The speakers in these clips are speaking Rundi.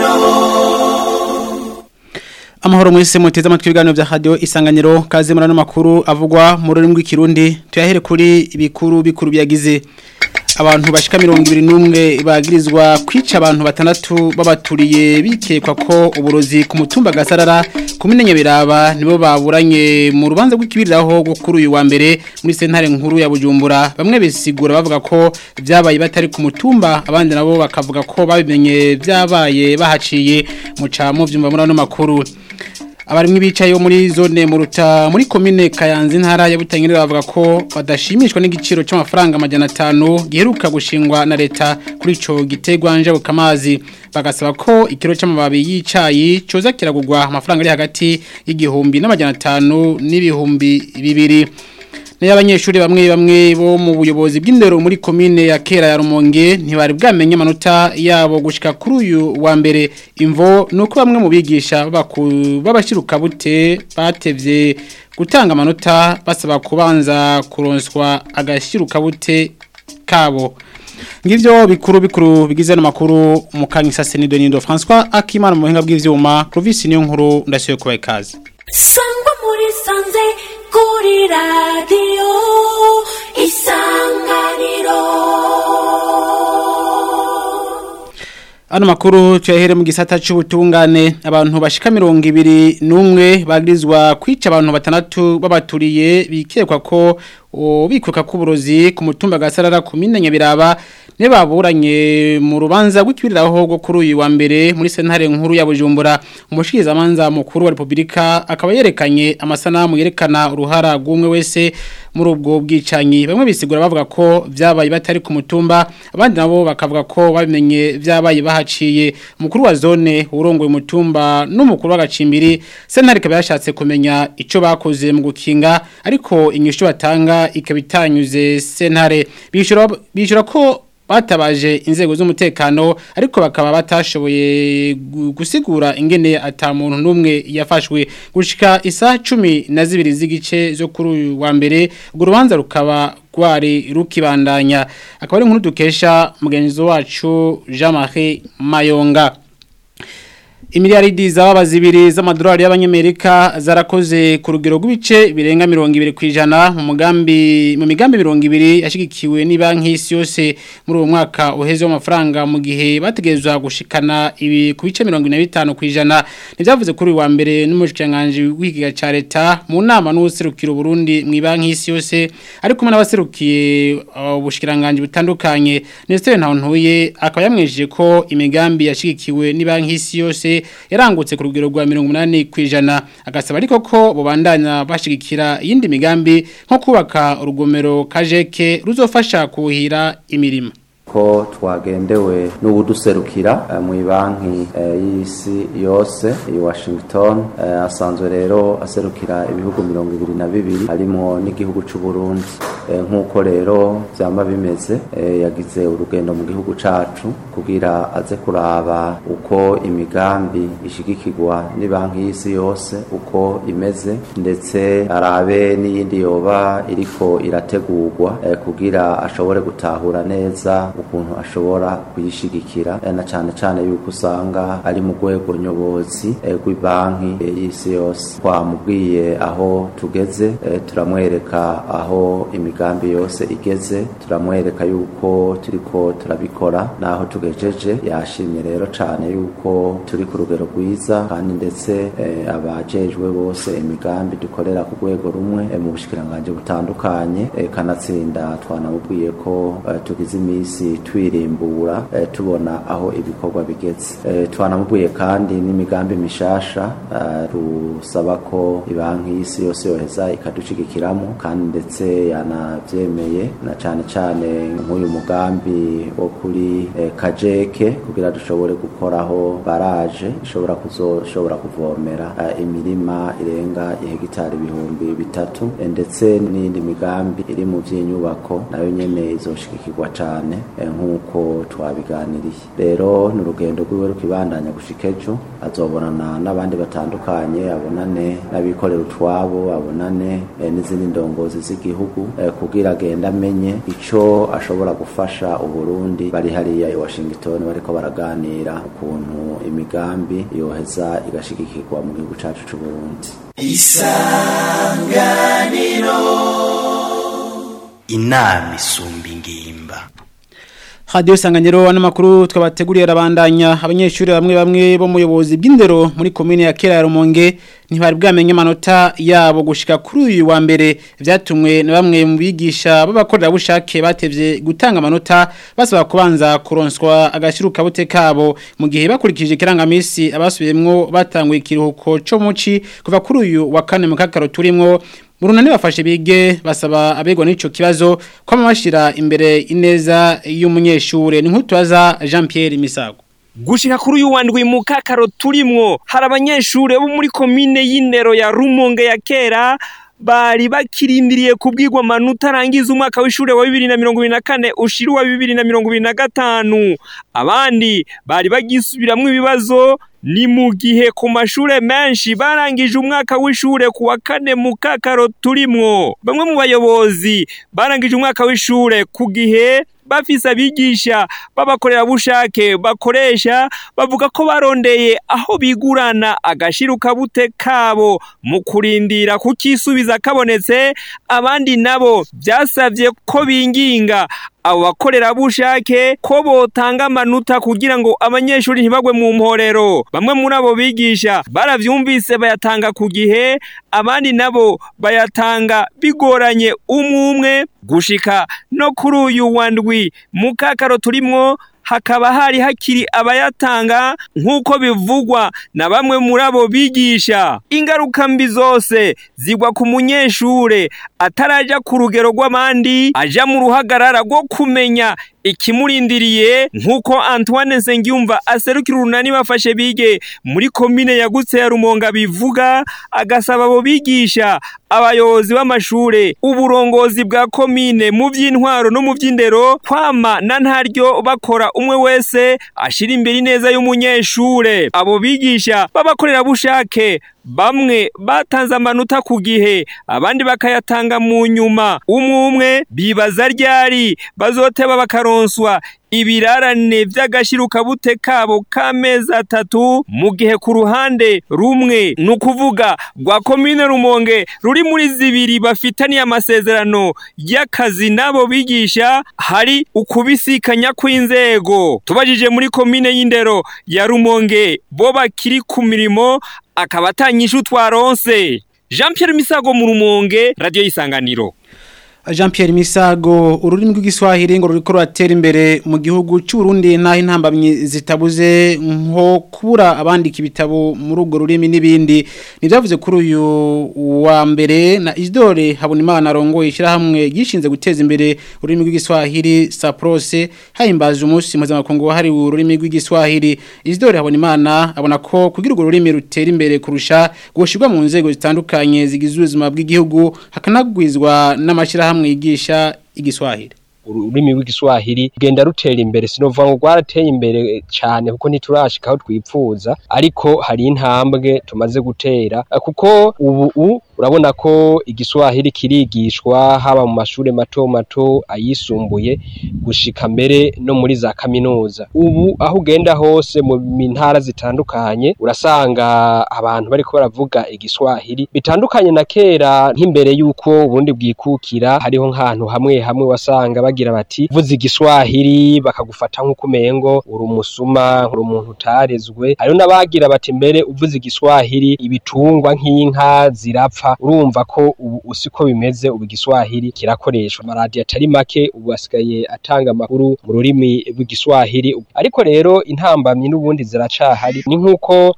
Amahoro mwese muteze amatwi ibiganiro vya radio isanganiro kaze murano makuru avugwa mu rurimi rw'ikirundi tuyahere kuri ibikuru bikuru byagize abantu bashika 21 bagirizwa kwica abantu batandatu babaturiye bikekwa ko uburozi ku mutumba gasarara kumenenya biraba nibo baburanye mu rubanza rw'ikibiriraho gwo kuri uyu wa mbere muri sentare nkuru ya Bujumbura bamwe bisigura bavuga ko vyabaye batari ku mutumba abandi nabo bakavuga ko babimenye vyabaye bahaciye mu camo vyumva muri ano makuru abarimwe bicaye muri zone mu ruta muri komine Kayanza intara ya Butanyerera bavuga ko badashimishwa n'igiciro cy'amafaranga amajana 5 giheruka gushingwa na leta kuri ico gitegwa nje bukamazi bagasaba ko ikiro cy'amababi y'icayi coza kiragurwa amafaranga ari hagati y'igihumbi n'amajana 5 n'ibihumbi bibiri N'abanyeshuri bamwe bamwe bo mu buyobozi bw'indero muri komine ya Kera ya Rumonge ntibari bwamenye amanota yabo gushika kuri uyu wa mbere imvo nuko bamwe mu bigisha babashiruka bute batevye gutanga amanota basaba kubanza kuronswa agashiruka bute kabo ngivyo bikuru bikuru bigize n'amakuru mu kanyisa Senido Nindo François Akimana mu buhinga bw'ivyuma Clovis niyo nkuru ndasuye kubaye kazi sangwa muri sanze kuri radiyo isanganiro Ano makuru tuyahere mu gisata c'ubutungane abantu bashika 201 bagirizwa kwica abantu batandatu babaturiye bikekwa ko bikweka kuburozi ku mutumba gasarara kumine nyabiraba ne baburanye mu rubanza rw'ikibiriraho gwo kuri uyu wa mbere muri sentare nkuru ya Bujumbura umushikiriza manza mukuru wa Republika akaba yerekanye amasanamu yerekana uruhara rw'umwe wese muri ubwo bwicanyi bamwe bisigura bavuga ko vyabaye batari ku mutumba abandi nabo bakavuga ko babimenye vyabaye bahaciye umukuru wa zone urongoye umutumba n'umukuru w'agacimbiri sentare ikaba yashatse kumenya ico bakoze mu gukinga ariko inyishu batanga ikabitanyuze sentare bishura bishura ko batabaje inzego z'umutekano ariko bakaba batashoboye gusigura ingene ata muntu numwe yafashwe gushika isa 10 na zibiri z'igice zo kuri uyu wa mbere urwo rubanza rukaba rwari rukibandanya akaba ari nkuru dukesha mugenzi wacu Jean-Marie Mayonga Imiliyaridi zaba zibiri z'amadolari y'abanyamerika zarakoze ku rugero rw'ibice birenga 200 kwijana mu mugambi mu migambi 200 yashigikiwe ni banki y'isi yose muri uwo mwaka uheze w'amafaranga mu gihe bategezwa gushikana ibi ku bice 45 kwijana nivyavuze kuri wa mbere n'umushikiranganje w'ikiga ca leta mu nama n'userukira Burundi mu banki y'isi yose ari kumwe n'abaserukiye ubushikiranganje uh, butandukanye Nestor Ntawontuye akaba yamwejeje ko imigambi yashigikiwe ni banki y'isi yose yarangutse ku rugero rwa 80 kwijana agasaba ariko ko bubandanya bashigikira yindi migambi nko kubaka urugomero kajeke ruzofasha kuhira imirima ko twagendewe n'ubuduserukira mu banki y'isi yose i Washington asanzwe rero aserukira ibihugu mirongo ibiri na bibiri harimo n'igihugu cy'u Burundi nk'uko rero byaba bimeze yagize urugendo mu gihugu cyacu kugira aze kuraba uko imigambi ishigikirwa ni banki y'isi yose uko imeze ndetse arabe n'iyindi yoba iriko irategurwa kugira ashobore gutahura neza ukuntu ashobora kuyishigikira na cyane cyane yuko usanga ari mu rwego nyobozi rw'ibanki y'isi yose twamubwiye aho tugeze turamwereka aho imigambi yose igeze turamwereka yuko turiko turabikora naho tugejeje yashimye rero cyane yuko turi ku rugero rwiza kandi ndetse abajejwe bose imigambi dukorera ku rwego rumwe mu bushikiranganje butandukanye kanatsinda twanamubwiye ko tugize iminsi twirimbura tubona aho ibikorwa bigeze twanamubwiye kandi n'imigambi mishasha rusaba ko ibanki y'isi yose yoheza ikadushigikiramo kandi ndetse yanabyemeye na cyane cyane nk'uyu mugambi wo kuri kajeke kugira dushobore gukoraho baraje ishobora kuzoshobora kuvomera imirima irenga ihegitari ibihumbi bitatu ndetse n'indi migambi iri mu by'inyubako nayo nyene izoshigikirwa cyane nk'uko twabiganiriye rero ni urugendo rwiwe rukibandanya gushika ejo azobonana n'abandi batandukanye abonane n'abikorera utwabo abonane n'izindi ndongozi z'igihugu kugira agenda amenye ico ashobora gufasha uburundi bari hariya i washington bariko baraganira ukuntu imigambi yoheza igashigikirwa mu gihugu cacu c'uburundi inama isumba ingimba Radio Sanganyiro n'amakuru twabateguriye arabandanya abanyeshuri bamwe bamwe bo muyobozi bw'indero muri commune ya Kera ya Rumonge ntibari bwamenye amanota yabo gushika kuri uyu wa mbere vyatumwe na bamwe mu bigisha b'abakorera bushake batevye gutanga amanota basaba kubanza kuronswa agashiruka bute kabo mu gihe bakurikije kirangamisi abasubiyemwo batanguye ikiruhuko cyo muci kuva kuri uyu wa kane mu kakaro turimwo Murunani bafashe bige basaba abegwa n'ico kibazo ko amashira imbere ineza y'umunyeshure ni nk'utwaza Jean Pierre Misago gushika kuri uyu wandwi mu kakaro turimwo hari abanyeshure bo muri komine y'indero ya Rumonge ya kera bari bakirindiriye kubwirwa amanota arangiza umwaka w'ishure wa bibiri na mirongo ibiri na kane ushira uwa bibiri na mirongo ibiri na gatanu abandi bari bagisubiramwo ibibazo ni mu gihe ku mashure menshi barangije umwaka w'ishure ku wa kane mu kakaro turimwo bamwe mu bayobozi barangije umwaka w'ishure ku gihe bafise abigisha b'abakorerabushake bakoresha bavuga ko barondeye aho bigurana agashiruka bute kabo mu kurindira kukisubiza kabonetse abandi nabo byasabye ko binginga abo bakorerabushake ko botanga amanota kugira ngo abanyeshuri ntibagwe mu mporero bamwe muri abo bigisha baravyumvise bayatanga ku gihe abandi nabo bayatanga bigoranye umwe umwe gushika no kuri uyu wa ndwi mu kakaro turimwo hakaba hari hakiri abayatanga nk'uko bivugwa na bamwe muri abo bigisha ingaruka mbi zose zigwa ku munyeshure ataraja ku rugero rw'abandi aja mu ruhagarara rwo kumenya ikimurindiriye nk'uko Antoine Nsengiyumva aserukira urunani bafashe bige muri komine yagutse ya Rumonga bivuga agasaba abo bigisha abayobozi b'amashure uburongozi bwa komine mu by'intwaro no mu by'indero kwama na ntaryo bakora umwe wese ashira imbere neza y'umunyeshure abo bigisha babakorera bushake bamwe batanze amanota ku gihe abandi bakayatanga mu nyuma umwe umwe bibaza ryari bazoteba bakaronswa ibirarane by'agashiruka bute kabo k'amezi atatu mu gihe ku ruhande rumwe ni ukuvuga rwa komine rumonge ruri muri zibiri bafitaniye amasezerano y'akazi n'abo bigisha hari ukubisikanya kw'inzego tubajije muri komine y'indero ya rumonge bo bakiri ku mirimo akaba atanyisha utwaronse jean Pierre misago mu rumonge radiyo y'isanganiro Jean Pierre Misago ururimi rw'igiswahili ngo ruriko ruratera imbere mu gihugu cy'u Burundi naho intambamyi zitabuze nko kubura abandika ibitabo muri urwo rurimi n'ibindi nivyavuze kuri uyu wa mbere na Isidore Habonimana arongoye ishyirahamwe gishinze guteza imbere ururimi rw'igiswahili Saprose hahimbaza umunsi mpuzamakungu wahariwe ururimi rw'igiswahili Isidore Habonimana abona ko kugira urwo rurimi rutera imbere kurusha gushirwa mu nzego zitandukanye zigize ubuzima bw'igihugu hakanagwizwa n'amashirahamwe hamwe yigisha igiswahili ururimi rw'igiswahili genda rutera imbere sinovuga ngo rwarateye imbere cyane kuko ntiturashika aho twipfuza ariko hari intambwe tumaze gutera kuko ubu urabona ko igiswahili kirigishwa haba mu mashuri mato mato ayisumbuye gushika mbere no muri za kaminuza ubu aho ugenda hose mu ntara zitandukanye urasanga abantu bariko baravuga igiswahili bitandukanye na kera nk'imbere y'uko ubundi bwikukira hariho nk'ahantu hamwe hamwe wasanga bagira bati vuza igiswahili bakagufata nk'uko umengo uri umusuma uri umuntu utarezwe hariho n'abagira bati mbere uvuze igiswahili ibitungwa nk'inka zirapfa urumva ko ubu usiko bimeze ubu igiswahili kirakoreshwa amaradiyo atari make ubu asigaye atanga amakuru mu rurimi rw'igiswahili ariko rero intambamyi n'ubundi ziracahari ni nk'uko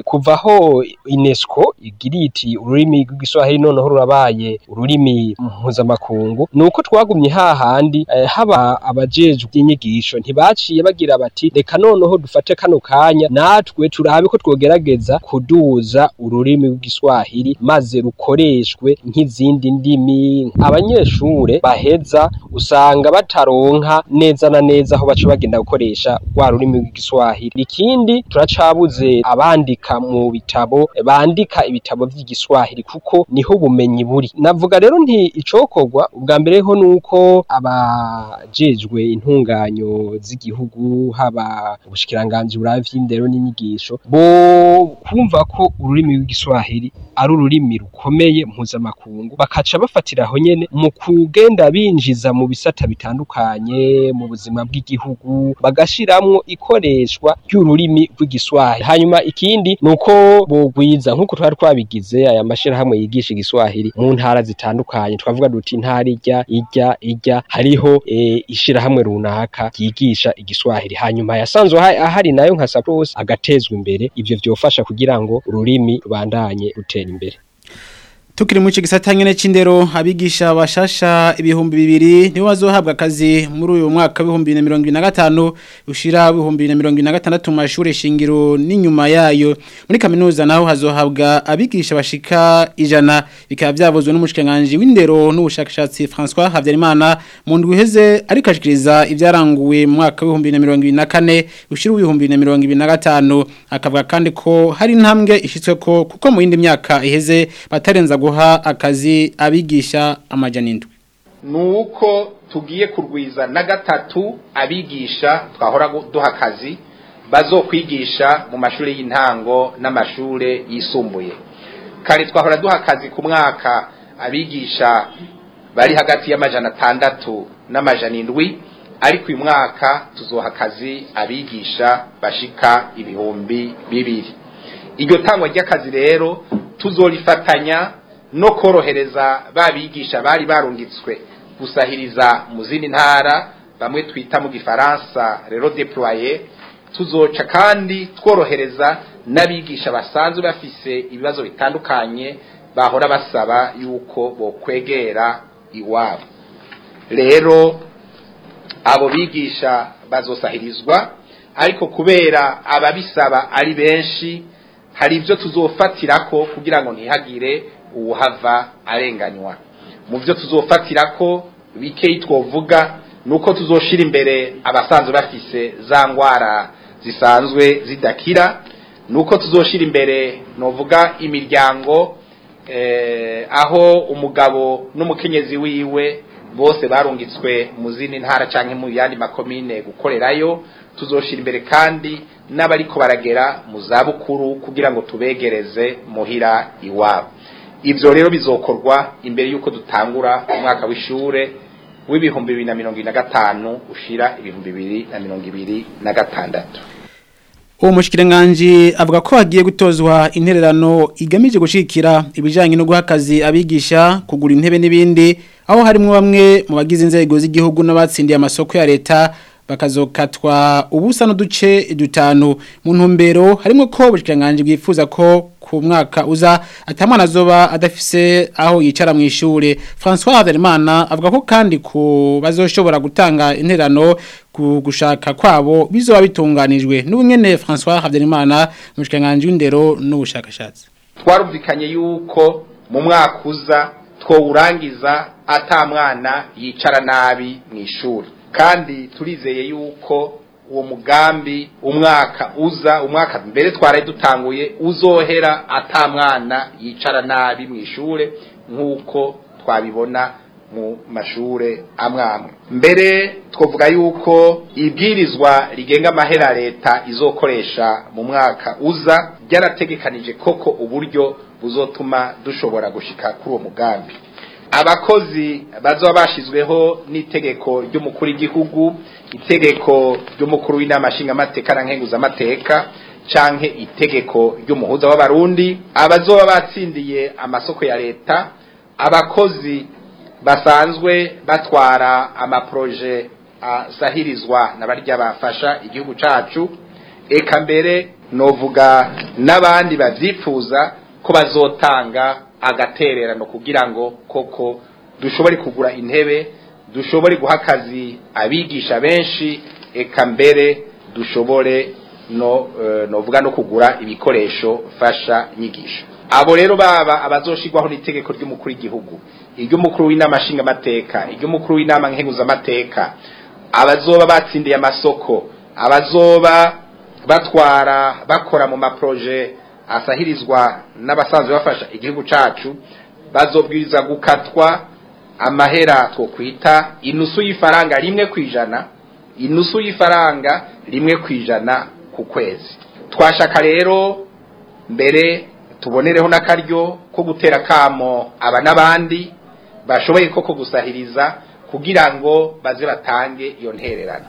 kuvaho UNESCO igira iti ururimi rw'igiswahili noneho rurabaye ururimi mpuzamakungu ni uko twagumye hahandi by'ukuri eh, haba abajejwe inyigisho ntibaciye bagira bati reka noneho dufate kano kanya natwe turabe ko twogerageza kuduza ururimi rw'igiswahili maze rukoreshwe nk'izindi ndimi abanyeshure baheza usanga bataronka neza na neza aho baca bagenda gukoresha rwa rurimi rw'igiswahili ikindi turacabuze abandika mu bitabo bandika ibitabo vy'igiswahili kuko niho ubumenyi buri navuga rero nti icokorwa ubwa mbere ho nuko abajejwe intunganyo z'igihugu haba ubushikiranganji buraba vy'indero n'inyigisho bo kumva ko ururimi rw'igiswahili ari ururimi rukomeye mpuzamakungu bakaca bafatiraho nyene mu kugenda binjiza mu bisata bitandukanye mu buzima bw'igihugu bagashiramwo ikoreshwa ry'ururimi rw'igiswahili hanyuma ikindi nuko bogwiza nk'uko twari twabigize aya mashirahamwe yigisha igiswahili mu ntara zitandukanye twavuga duti intara irya irya irya hariho e, ishirahamwe runaka ryigisha igiswahili hanyuma yasanzwe aha- ahari nayo nka sapros agatezwa imbere ivyo vyofasha kugira ngo ururimi rubandanye rutera imbere Tukiri mu gisata nyene c'indero abigisha bashasha ibihumbi bibiri nibo bazohabwa akazi muri uyu mwaka w'ibihumbi bibiri na mirongo ibiri na gatanu ushira w'ibihumbi bibiri na mirongo ibiri na gatandatu mu mashuri shingiro n'inyuma yayo muri kaminuza naho hazohabwa abigisha bashika ijana bikaba byavuzwe n'umushikiranganji w'indero n'ubushakashatsi François Havyarimana mu ndwi iheze ariko ashikiriza ibyaranguwe mu mwaka w'ibihumbi bibiri na mirongo ibiri na kane ushira w'ibihumbi bibiri na mirongo ibiri na gatanu akavuga kandi ko hari intambwe ishitswe ko kuko mu yindi myaka iheze batarenza guha akazi abigisha amajana indwi nuko tugiye kurwiza na gatatu abigisha twahora gu- duha akazi bazokwigisha mu mashuri y'intango n'amashuri yisumbuye kare twahora duha akazi ku mwaka abigisha bari hagati y'amajana atandatu n'amajana indwi ariko uyu mwaka tuzoha akazi abigisha bashika ibihumbi bibiri iryo tangwa ry'akazi rero tuzorifatanya no korohereza babigisha bari barungitswe gusahiriza mu zindi ntara bamwe twita mu gifaransa rero deploye tuzoca kandi tworohereza n'abigisha basanzwe bafise ibibazo bitandukanye bahora basaba yuko bokwegera iwabo rero abo bigisha bazosahirizwa ariko kubera ababisaba ari benshi hari ibyo tuzofatirako kugira ngo ntihagire uwuhava arenganywa mu byo tuzofatirako bikeyi twovuga ni uko tuzoshira imbere abasanzwe bafise za ngwara zisanzwe zidakira ni uko tuzoshira imbere novuga imiryango eh, aho umugabo n'umukenyezi wiwe bose barungitswe mu zindi ntara canke mu yandi makomine gukorerayo tuzoshira imbere kandi n'abariko baragera mu zabukuru kugira ngo tubegereze muhira iwabo ivyo rero bizokorwa imbere y'uko dutangura umwaka w'ishure w'ibihumbi bibiri na mirongo ibiri na gatanu ushira ibihumbi bibiri na mirongo ibiri na gatandatu uwo mushikiranganji avuga ko hagiye gutozwa intererano igamije gushikira ibijanye no guha akazi abigisha kugura intebe n'ibindi aho harimo bamwe mu bagize inzego z'igihugu n'abatsindiye amasoko ya leta bakazokatwa ubusa n'uduce dutanu mu ntumbero harimo ko ubushikiranganje bwifuza ko ku mwaka uza atamwana azoba adafise aho yicara mu ishure François Haverimana avuga ko kandi ku bazoshobora gutanga interano ku gushaka kwabo bizoba bitunganijwe n'ubunyene François Haverimana umushikiranganje w'indero n'ubushakashatsi twarumvikanye yuko mu mwaka uza twowurangiza ata mwana yicara nabi mu ishuri kandi turizeye yuko uwo mugambi umwaka uza umwaka mbere twaraye dutanguye uzohera ata mwana yicara nabi mu ishure nk'uko twabibona mu mashure amwe amwe mbere twavuga yuko ibwirizwa rigenga amahera leta izokoresha mu mwaka uza ryarategekanije koko uburyo buzotuma dushobora gushika kuri uwo mugambi abakozi bazoba bashizweho n'itegeko ry'umukuru w'igihugu itegeko ry'umukuru w'inama nshingamateka na nkenguzamateka canke itegeko ry'umuhuza w'abarundi abazoba batsindiye amasoko ya leta abakozi basanzwe batwara amaproje asahirizwa na barya bafasha igihugu cacu eka mbere novuga n'abandi bavyifuza ko bazotanga agatererano kugira ngo koko dushobore kugura intebe dushobore guha akazi abigisha benshi eka mbere dushobore no eh, novuga no kugura ibikoresho fasha nyigisho abo rero baba abazoshirwaho n'itegeko ry'umukuru w'igihugu iry'umukuru w'inama nshingamateka iry'umukuru w'inama nkenguzamateka abazoba batsindiye amasoko abazoba batwara bakora mu maproje asahirizwa n'abasanzwe bafasha igihugu cacu bazobwiriza gukatwa amahera twokwita inusu y'ifaranga rimwe kwijana inusu y'ifaranga rimwe kwijana ku kwezi twashaka rero mbere tubonereho n'akaryo ko gutera kamo aba n'abandi bashoboye koko gusahiriza kugira ngo baze batange iyo ntererano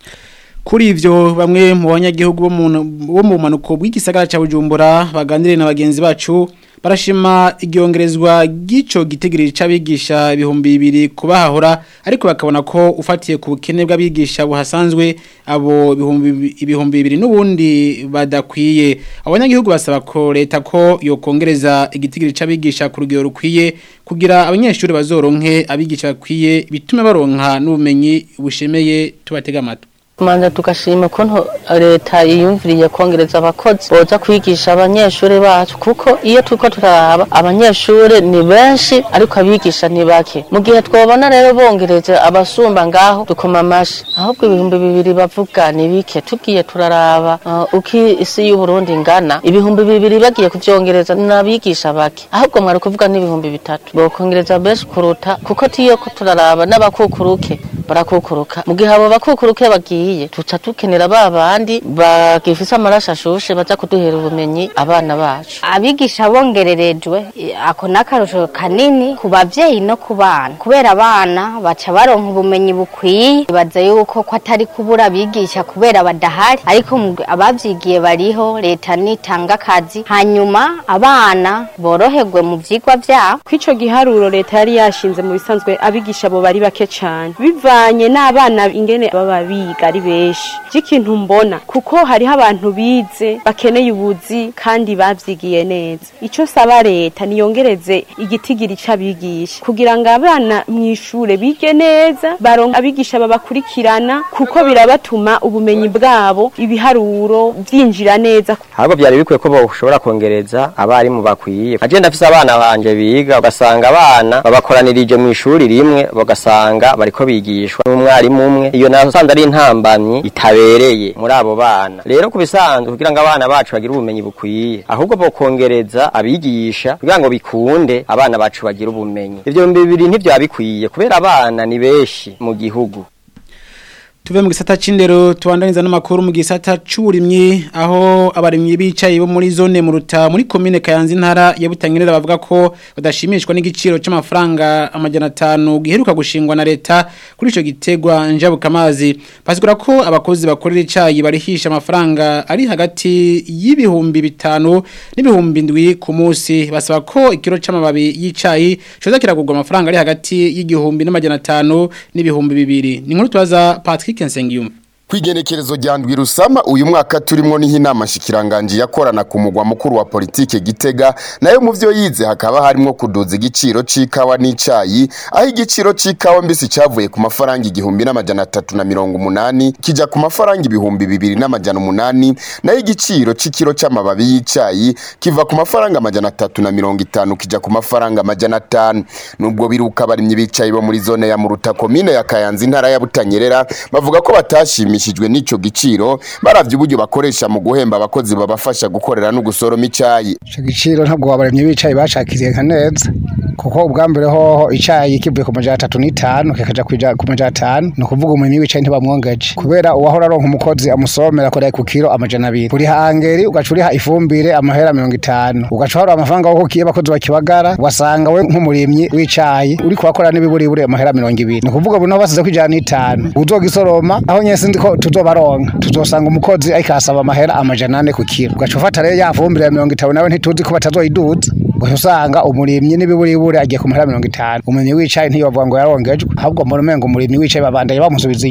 Kuri ivyo bamwe mu banyagihugu bo mu bo mu manuko bw'igisagara ca Bujumbura baganire na bagenzi bacu barashima igyongerezwa gico gitegirije cabigisha ibihumbi bibiri kubahahora ariko bakabona ko ufatiye ku bukene bw'abigisha buhasanzwe abo ibihumbi ibihumbi bibiri n'ubundi badakwiye abanyagihugu basaba ko leta ko yokongereza igitigiri cabigisha ku rugero rukwiye kugira abanyeshuri bazoronke abigisha bakwiye bitume baronka n'ubumenyi bushemeye tubatega amatwi Manza tugashima ukuntu leta yiyumviriye kongereza abakozi boza kwigisha abanyeshuri bacu kuko iyo turiko turaraba abanyeshuri ni benshi ariko abigisha ni bake mu gihe twobona rero bongereje abasumba ngaho dukoma amashi ahubwo ibihumbi bibiri bavuga ni bike tugiye turaraba uh, uko isi y'uburundi ingana ibihumbi bibiri bagiye kuvyongereza n'abigisha bake ahubwo mwari kuvuga n'ibihumbi bitatu bokongereza benshi kuruta kuko tiyo ko turaraba n'abakukuruke barakukuruka mu gihe abo bakukuruke bagiye tuca tukenera ba bandi bagifise amaraso ashushe baza kuduhera ubumenyi abana bacu abigisha bongererejwe eh, ako n'akarusho kanini ku bavyeyi no ku bana kubera abana baca baronka ubumenyi bukwiye baza yuko ko atari kubura abigisha kubera badahari ariko mu- abavyigiye bariho leta nitanga akazi hanyuma abana boroherwe mu vyigwa vyabo kw'ico giharuro leta yari yashinze mu bisanzwe abigisha bo bari bake cane bivanye n'abana ingene baba biga ari benshi vy'ikintu mbona kuko hariho abantu bize bakeneye ubuzi kandi bavyigiye neza ico saba leta niyongereze igitigiri c'abigisha kugira ngo abana mw'ishure bige neza baronke abigisha babakurikirana kuko birabatuma ubumenyi bwabo ibiharuro vyinjira neza ahubwo byari bikwiye ko boshobora kongereza abarimu bakwiye aje ndafise abana banje biga ugasanga abana babakoranirije mu ishuri rimwe bagasanga bariko bigishwa n'umwarimu umwe iyo nasanze ari intambamyi itabereye muri abo bana rero ku bisanzwe kugira ngo abana bacu bagire ubumenyi bukwiye ahubwo bokongereza abigisha kugira ngo bikunde abana bacu bagire ubumenyi ivyo bihumbi bibiri ntivyaba bikwiye kubera abana ni benshi mu gihugu Tuve mu gisata c'indero tubandaniza n'amakuru mu gisata c'uburimyi aho abarimyi bicaye bo muri zone mu ruta muri commune Kayanza intara ya Butangirira bavuga ko badashimishwa n'igiciro c'amafaranga amajana 5 giheruka gushingwa na leta kuri ico gitegwa njabuka amazi basigura ko abakozi bakorera icayi barihisha amafaranga ari hagati y'ibihumbi bitanu n'ibihumbi ndwi ku munsi basaba ko ikiro c'amababi y'icayi coza kiragurwa amafaranga ari hagati y'igihumbi n'amajana 5 n'ibihumbi bibiri ni nkuru twaza Patrick Nsengiyumva Kwigenekerezo rya ndwi rusama uyu mwaka turimo niho inama shikiranganje yakorana ku mugwa mukuru wa politike Gitega nayo mu byo yize hakaba harimo kuduza igiciro c'ikawa n'icayi aho igiciro c'ikawa mbisi cavuye ku mafaranga igihumbi n'amajana atatu na mirongo umunani kija ku mafaranga ibihumbi bibiri n'amajana umunani nayo igiciro c'ikiro c'amababi y'icayi kiva ku mafaranga amajana atatu na mirongo itanu kija ku mafaranga amajana atanu nubwo biruka abarimyi bicaye bo muri zone ya Muruta komine ya Kayanza intara ya Butanyerera bavuga ko batashimishijwe n'ico giciro baravye uburyo bakoresha mu guhemba abakozi babafasha gukorera no gusoroma icayi ico giciro ntabwo abarimyi bicaye bacakiriye nka neza kuko ubwa mbere hoho icayi kivuye ku majana atatu n'itanu kikaja kuja ku majana atanu ni ukuvuga umurimyi w'icayi ntibamwongeje kubera uwahora aronka umukozi amusomera akorera ku kiro amajana abiri uriha angeri ugaca uriha ifumbire amahera mirongo itanu ugaca uharura amafaranga wo kukiye abakozi bakibagara ugasanga we nk'umurimyi w'icayi uri kubakorera n'ibiburibure amahera mirongo ibiri ni ukuvuga ubu naho basize ko ijana n'itanu uzogisoroma aho nyese ndi ko tuzobaronka tuzosanga umukozi ariko asaba amahera amajana ane ku kiro ugaca ufata rero ya fumbire ya mirongo itanu nawe ntituzi ko batazoyiduza ugaca usanga umurimyi n'ibiburibure agiye ku mahera mirongo itanu umurimyi w'icayi ntiyobavuga ngo yarongejwe ahubwo mbona umengo umurimyi w'icayi babandanye bamusubiza inyuma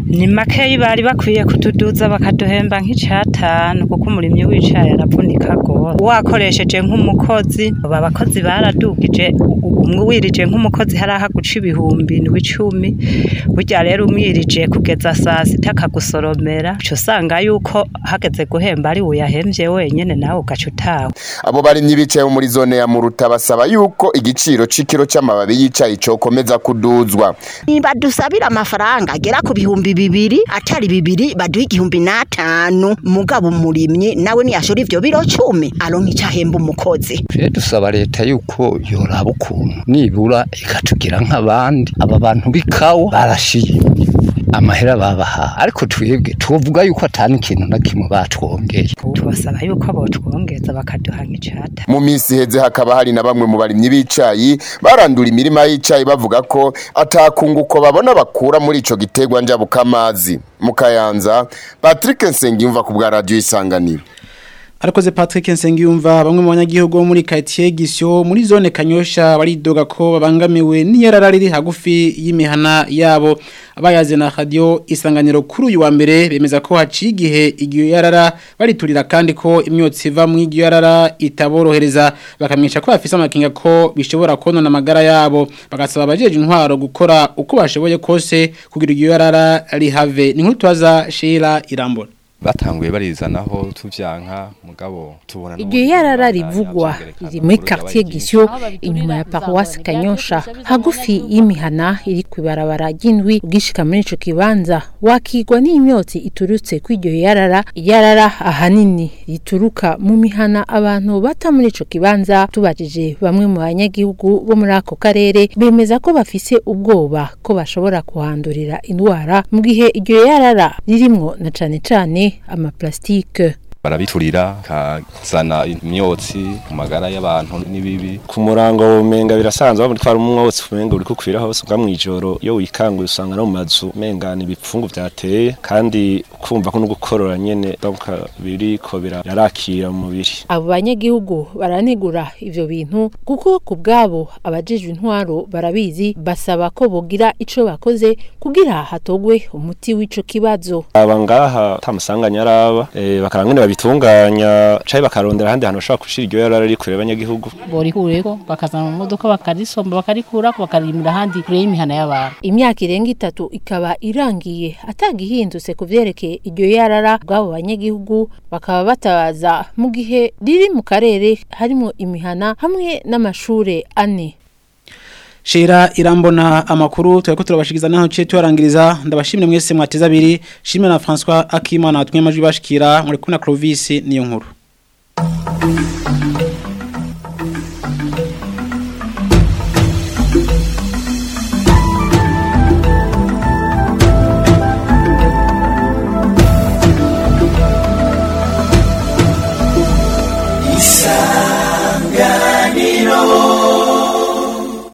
ni makeyi bari bakwiye kutuduza bakaduhemba nk'icatanu kuko umurimyi w'icayi aravunika gose wakoresheje nk'umukozi aba bakozi baradugije umwe wirije nk'umukozi hari aho guca ibihumbi ndwi icumi burya rero umwirije kugeza saa sita akagusoromera uca usanga yuko hageze guhemba ari uyahemvye wenyene nawe ugaca utaha abo barimyi bicaye muri zone ya muruta basaba yuko igiciro c'ikiro c'amababi y'icayi cokomeza kuduzwa badusabira amafaranga agera ku bihumbi bibiri atari bibiri baduha igihumbi n'atanu mugabo umurimyi nawe niyashora ivyo biro cumi aronka ico ahemba umukozi twe dusaba leta yuko yoraba ukuntu nibura ikatugira nk'abandi aba bantu b'ikawa barashiye amahera babaha ariko twebwe tuvuga yuko atani ikintu na kimwe batwongeye tubasaba yuko botwongeza bakaduha nk'icata mu minsi iheze hakaba hari na bamwe mu barimyi b'icayi barandura imirima y'icayi bavuga ko atakunguko babona bakura muri ico gitegwa njabukamazi mu kayanza Patrick Nsengiyumva ku bwa radio isanganiro Arakoze Patrick Nsengiyumva bamwe mu banyagihugu bo muri quartier Gisyo muri zone Kanyosha baridoga ko babangamiwe n'iyarara riri hagufi y'imihana yabo abayaze na radio isanganiro kuri uyu wa mbere bemeza ko haciye igihe igiyo yarara bariturira kandi ko imyotsi iva mu igiyo yarara itaborohereza bakamenyesha ko bafise amakinga ko bishobora konona amagara yabo bagasaba abajeje intwaro gukora uko bashoboye kose kugira igiyo yarara rihave ni nkuru twaza Sheila Irambona batanguye barizanaho tuvyanka mugabo tubona iryo yarara rivugwa riri muri quartier Gisyo inyuma ya paroisse Kanyosha hagufi y'imihana iri kwibarabara ry'indwi ugishika muri ico kibanza wakigwa n'imyotsi iturutse kw'iryo yarara yarara ahanini rituruka mu mihana abantu bata muri ico kibanza tubajije bamwe mu banyagihugu bo muri ako karere bemeza ko bafise ubwoba ko bashobora kuhandurira indwara mu gihe iryo yarara ririmwo na cane cane amaplastike barabiturira kazana imyotsi mu magara y'abantu n'ibibi ku murango umenga birasanzwe bamwe twara umwotsi umenga uri kukwira hose ubwa mwijoro iyo wikanguye usanga no mu mazu umenga ni ibipfungu byateye kandi kumva ko no gukorora nyene donc biriko birarakira mu mubiri abo banyagihugu baranegura ivyo bintu kuko ku bwabo abajejwe intwaro barabizi basaba ko bogira ico bakoze kugira hatogwe umuti w'ico kibazo aba ngaha tamusanganya araba e, bakarangene babitunganya caye bakarondera ahandi hantu bashobora gushira iryo yarara riri kure y'abanyagihugu borikureko bakazana mu modoka bakarisomba bakarikurako bakarimira ahandi kure y'imihana y'abantu imyaka irenga itatu ikaba irangiye atagihindutse ku vyerekeye iryo yarara bw'abo banyagihugu bakaba batabaza mu gihe riri mu karere harimo imihana hamwe n'amashure ane Shira irambona amakuru turako turabashikiza naho cye tuarangiriza ndabashimire mwese mwateza abiri shimire na François Akimana atumye amajwi bashikira muri kuna Clovis niyo nkuru Isanganiro